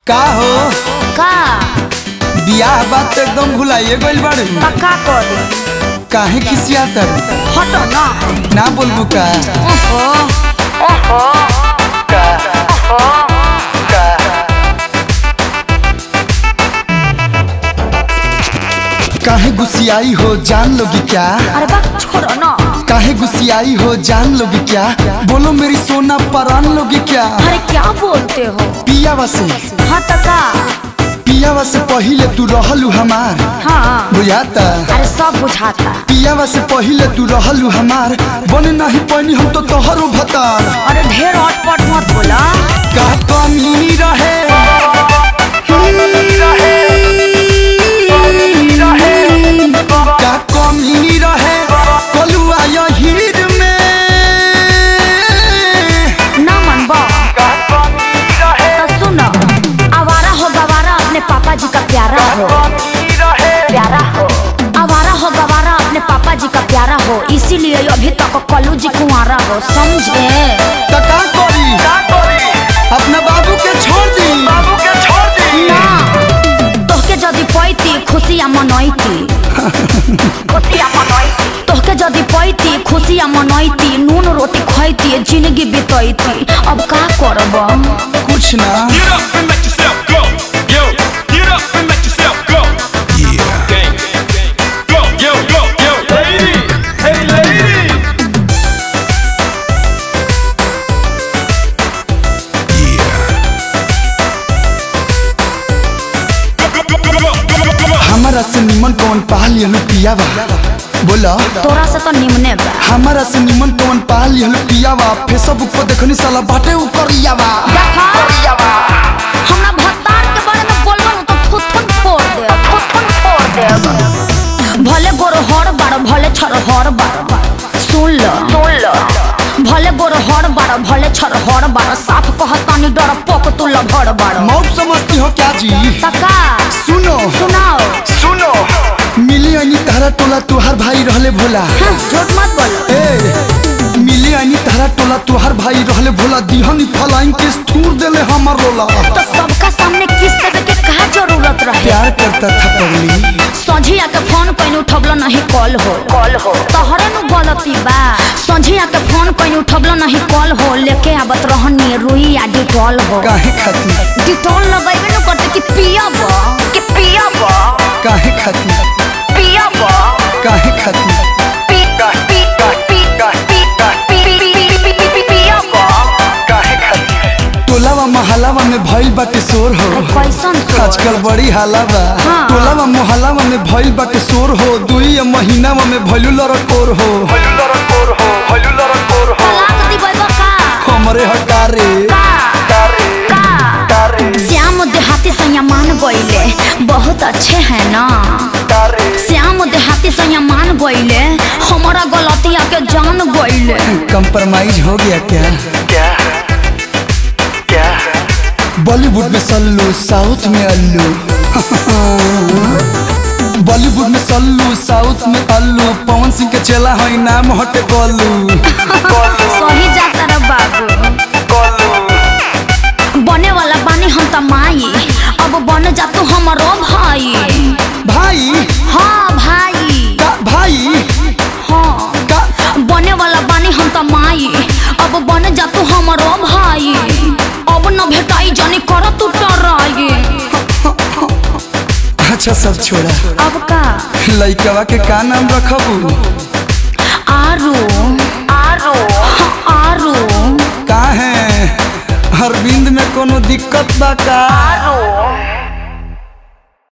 का हो का बियाह बात तो एकदम भुलाइए गइल बाड़ू पक्का कर दे काहे खिसियातर हटो ना ना बोलबू का ओहो ओहो काहे गुस्सियाई हो जान लोगी क्या अरे बा छोड़ो ना काहे गुस्सियाई हो जान लोगी क्या बोलो मेरी सोना परान लोगी क्या अरे क्या बोलते हो पियावा से हाँ तो का पियावा से पहिले तू रहलू हमार हाँ बुझाता अरे सब बुझाता पियावा से पहिले तू रहलू हमार बने नहीं पानी हम तो तोहरो भतार अरे ढेर अटपट मत बोला का कमी रहे का कमी रहे कलुआ हीर में ना मन बा तो सुनो आवारा हो गवारा अपने पापा जी का प्यारा हो प्यारा हो आवारा हो गवारा अपने पापा जी का प्यारा हो इसीलिए अभी तक कलू जी कुंवारा हो समझे तो का करी अपना बाबू के छोड़ दी ना तोहके जदि पैती खुशियाँ मनैती तोहके जदि पैती खुशियाँ मनैती नून रोटी खैती जिंदगी बितैती अब का करब कुछ ना Get up and let yourself go. Yo, get up and let yourself go. Yeah. Gang, gang, gang. Go, yo, go, yo. Lady, hey lady. Yeah. Go, go, go, go, go, go, go, go. हमारा से निमन कौन पा लियलू पियावा बोला तोरा से तो निमने बा हमारा से निमन कौन पा लियलू पियावा फेसबुक पर देखनी साला बाटे ऊपर यावा देखा हमरा भत्तार के बारे में बोलबो न तो थुथुन फोड़ दे थुथुन फोड़ दे भले गोरो हर बार भले छर हर बार सुन ल सुन ल भले गोरो हर बार भले छर हर बार साफ कहतानी डर पोक तू लभड़ बार मौत समझती हो क्या जी तका सुनो सुनाओ सुनो मिली अनी तारा टोला तुहार भाई रहले भोला हाँ, झूठ मत बोलो ए मिली अनी तारा टोला तुहार भाई रहले भोला दिहनी फलाइन के थूर देले हमर रोला तो सबका सामने किस देवे के का जरूरत रहे प्यार करता था पगली संझिया के फोन कहीं उठबलो नहीं कॉल हो कॉल हो तोहरे नु गलती बा संझिया के फोन कहीं उठबलो नहीं कॉल हो लेके आवत रहनी रुई आ डिटॉल हो काहे खाती डिटॉल लगेबे न करते कि पियब कि पियब काहे खाती पियब काहे खाती पी पी पी पी पी पियब काहे खाती टोलावा महलावा में भइल बाटे शोर हो कैसन तो आजकल बड़ी हालावा हाँ। टोलावा मोहल्लावा में भइल बाटे शोर हो दुई महीनावा में भइलू लड़कोर हो तलाक दिबैबा का हमरे हकारे श्याम देहाती सैया मान गईले बहुत अच्छे हैं ना श्याम देहाती सैया मान गईले हमारा गलतिया के जान गईले कंप्रोमाइज हो गया क्या बॉलीवुड में सल्लू साउथ में अल्लू बॉलीवुड में सल्लू साउथ में अल्लू पवन सिंह के चेला है नाम हटे गोलू सही जाता रे बाबू बने वाला बानी हम त माई अब बन जा तू हमारो भाई भाई हाँ भाई का भाई हाँ का बने वाला बानी हम त माई अब बन जा तू हमारो भाई अब न भेटाई जानी कर तू टराई अच्छा सब छोड़ा अब का लइकवा के का नाम रखबू आरू आरू आरू का है अरविंद में कोनो दिक्कत बा का आरू